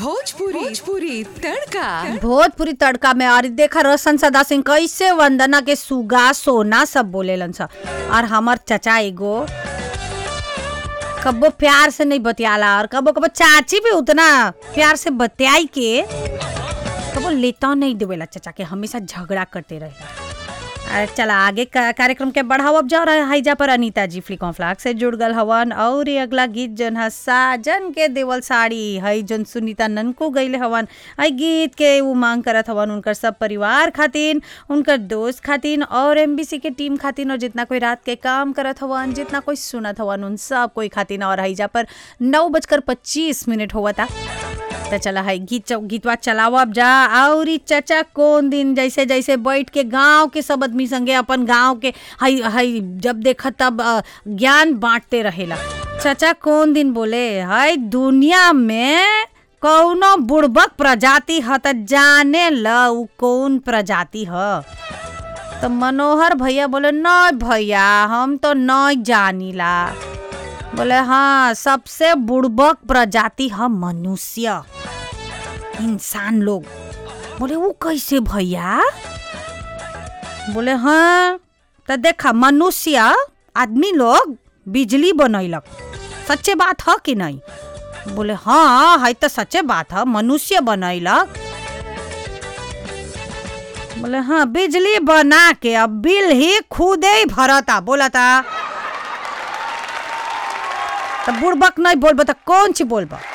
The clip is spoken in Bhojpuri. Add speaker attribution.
Speaker 1: भोजपुरी भोजपुरी तड़का
Speaker 2: भोजपुरी तड़का में और देखा रोशन सदा सिंह कैसे वंदना के सुगा सोना सब बोलेलन स और हमर चचा एगो कबो प्यार से नहीं बतियाला और कबो कबो चाची भी उतना प्यार से बतियाई के कबो लेता नहीं देवेला चचा के हमेशा झगड़ा करते रहे अरे चला आगे का कार्यक्रम के बढ़ावब जा रहा है जा पर अनीता जी फ्लिकॉन फ्लाक से जुड़ गल हवन और ये अगला गीत जन है साजन के देवल साड़ी है जन सुनीता ननको गईले हवन है गीत के वो मांग करत हवन उनकर सब परिवार खातिन उनकर दोस्त खातिन और एमबीसी के टीम खातिन और जितना कोई रात के काम करत हवन जितना कोई सुनत हवन उन सब कोई खातिन और है जा पर नौ बजकर पच्चीस मिनट हुआ था तो चला है गीत चौ- गीतवा चलाओ अब जा और ई चचा कौन दिन जैसे जैसे बैठ के गांव के सब आदमी संगे अपन गांव के हई हई जब देखा तब अ, ज्ञान बांटते रहेला चचा कौन दिन बोले हई दुनिया में कौनो बुड़बक प्रजाति ह त जाने ल उ कौन प्रजाति ह तो मनोहर भैया बोले नहीं भैया हम तो नहीं जानीला बोले हाँ सबसे बुड़बक प्रजाति है मनुष्य इंसान लोग बोले वो कैसे भैया बोले हाँ तो देखा मनुष्य आदमी लोग बिजली बनैलक सच्चे बात है कि नहीं बोले हाँ है तो सच्चे बात है मनुष्य बनैलक बोले हाँ बिजली बना के अब बिल ही खुदे ही भरता बोलता तो बुड़बक नहीं बोलबो तो कौन ची बोलबो